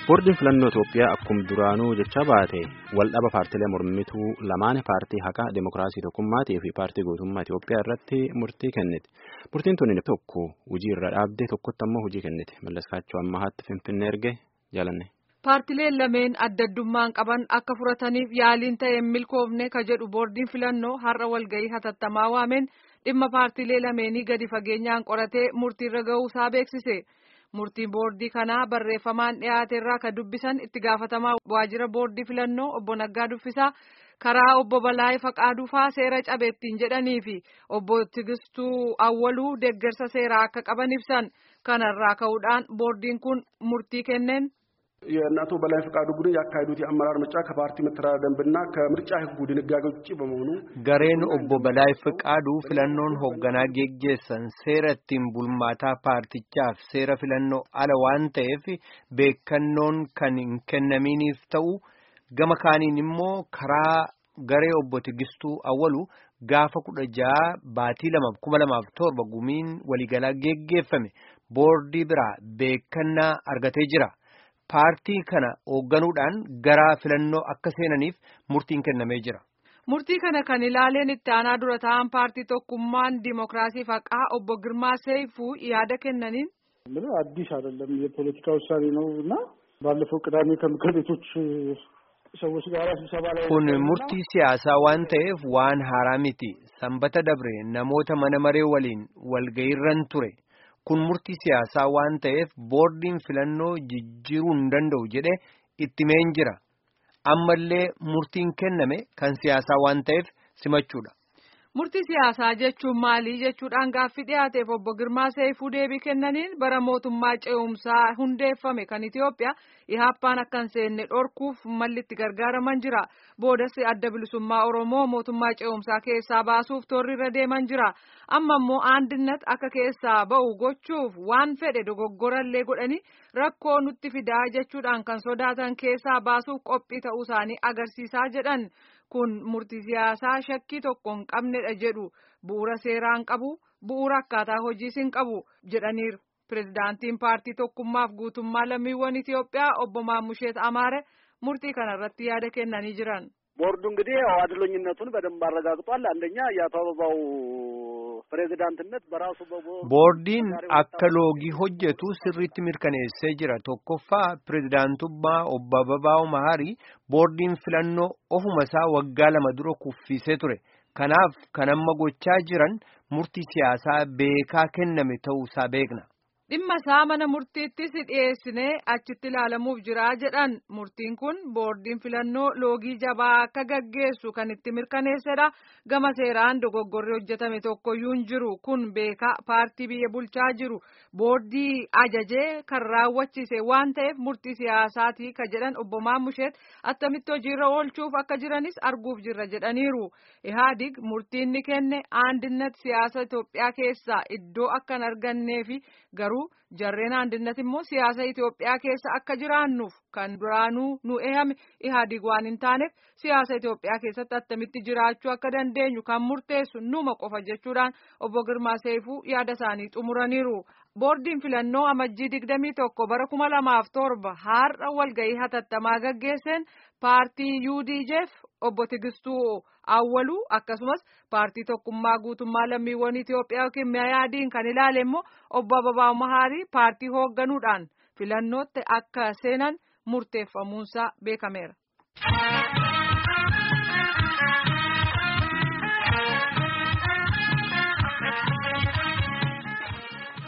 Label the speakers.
Speaker 1: Boordiin filannoo Itoophiyaa akkuma duraanuu jecha baate waldhaba paartiilee mormituu lamaan paartii haqaa Dimookiraasii Tokkummaatii fi paartii gootummaa Itoophiyaa irratti murtii kennite. Murtiin tuni tokko hojii irra dhaabde tokkotti ammoo hojii kennite. Mallaskaachoo ammahaatti Finfinnee erge jaalanne.
Speaker 2: Paartileen lameen adda addummaan qaban akka furataniif yaaliin ta'e milkoofne ka jedhu boordiin filannoo har'a walgahii hatattamaa waameen dhimma paartilee lameenii gadi fageenyaan qoratee murtiirra ga'uusaa beeksise. Murtiin boordii kanaa barreeffamaan dhiyaate irraa kan dubbisan itti gaafatamaa waajjira boordii filannoo obbo Naggaa Duffisaa karaa obbo Balaayee Faqaaduufaa seera cabeettiin jedhanii fi obbo Tigistuu Awwaluu deeggarsa seeraa akka qaban ibsan kanarraa ka'uudhaan boordiin kun murtii kenneen.
Speaker 3: የእናቶ በላይ ፈቃዱ ቡድን ያካሄዱት የአመራር ምርጫ ከፓርቲ መተዳደሪያ ደንብና ከምርጫ ሕጉ ድንጋጌ ውጭ በመሆኑ
Speaker 4: gareen obbo Balaay Fiqaaduu filannoon hoogganaa geggeessan seera ittiin bulmaataa paartichaaf seera filannoo ala waan ta'eef beekannoon kan hin kennaminiif ta'u gama kaaniin immoo karaa garee obbo Tigistuu Awwalu gaafa kudha jaha baatii lamaaf kuma lamaaf torba gumiin waliigalaa geggeeffame boordii biraa beekannaa argatee jira. Paartii kana hoogganuudhaan gara filannoo akka seenaniif murtiin kennamee jira.
Speaker 2: Murtii kana kan ilaaleen itti aanaa dura ta'an paartii tokkummaan diimokiraasii haqaa obbo Girmaa Seifuu yaada kennaniin.
Speaker 5: አዲስ አይደለም የፖለቲካ ውሳኔ ነው እና ባለፈው ቅዳሜ ከምክር ቤቶች ሰዎች ጋር ስብሰባ ላይ
Speaker 4: kun murtii siyaasaa waan ta'eef waan haaraa miti sanbata dabre namoota mana maree waliin walgayiirran ture. kun murtii siyaasaa waan ta'eef boordiin filannoo jijjiiruu hin danda'u jedhe itti meen jira ammallee murtiin kenname kan siyaasaa waan ta'eef simachuudha.
Speaker 2: Murtii siyaasaa jechuun maali jechuudhaan gaaffii dhiyaateef obbo Girmaa Seifuu deebii kennaniin bara mootummaa ce'umsaa hundeeffame kan Itoophiyaa ihaappaan akka hin seenne dhorkuuf malli itti gargaaraman jira. Boodas adda bilisummaa Oromoo mootummaa ce'umsaa keessaa baasuuf toorri irra deeman jira. Amma immoo aandinat akka keessaa ba'u gochuuf waan fedhe dogoggorallee godhanii rakkoo nutti fidaa jechuudhaan kan sodaatan keessaa baasuuf qophii ta'uu isaanii agarsiisaa jedhan. kun murtii siyaasaa shakkii tokko hin qabnedha jedhu bu'uura seeraan qabu bu'uura akkaataa hojiis hin qabu jedhaniiru pirezidaantiin paartii tokkummaaf guutummaa lammiiwwan Itoophiyaa obbo Maammusheet Amaare murtii kanarratti yaada kennanii jiran.
Speaker 6: ቦርዱ እንግዲህ ያው አድሎኝነቱን በደንብ አረጋግጧል። አንደኛ የአቶ አበባው ፕሬዚዳንትነት በራሱ
Speaker 4: boordiin akka loogii hojjetu sirriitti mirkaneessee jira tokkoffaa pirezidaantummaa obbo Ababaa'oo Maharii boordiin filannoo ofuma isaa waggaa lama dura kuffisee ture kanaaf kan amma gochaa jiran murtii siyaasaa beekaa kenname ta'uusaa beekna.
Speaker 2: dhimma isaa mana murtiittis dhiyeessinee achitti ilaalamuuf jira jedhan murtiin kun boordiin filannoo loogii jabaa akka gaggeessu kan itti mirkaneessedha gama seeraan dogoggorri hojjetame tokkoyyuu hin jiru kun beekaa paartii biyya bulchaa jiru boordii ajajee kan raawwachiise waan ta'eef murtii siyaasaatii ka jedhan obbo Maammusheet attamitti hojiirra oolchuuf akka jiranis arguuf jirra jedhaniiru ihaadig murtiin ni kenne aandinat siyaasa Itoophiyaa keessaa iddoo akka hin arganneefi garuu jarreen aandinat immoo siyaasa Itoophiyaa keessa akka jiraannuuf kan duraanuu nu eeyame ihaadig waan hin taaneef siyaasa Itoophiyaa keessatti attamitti jiraachuu akka dandeenyu kan murteessu numa qofa jechuudhaan obbo Girmaa Seifuu yaada isaanii xumuraniiru. Boordiin filannoo amajjii digdamii tokko bara kuma lamaaf torba har'a walgahii hatattamaa gaggeesseen paartii UDJF obbo Tigistuu Awwaluu akkasumas paartii tokkummaa guutummaa lammiiwwan Itoophiyaa yookiin miyaadiin kan ilaale immoo obbo Ababaa'oo Mahaarii paartii hoogganuudhaan filannootti akka seenan murteeffamuunsaa beekameera.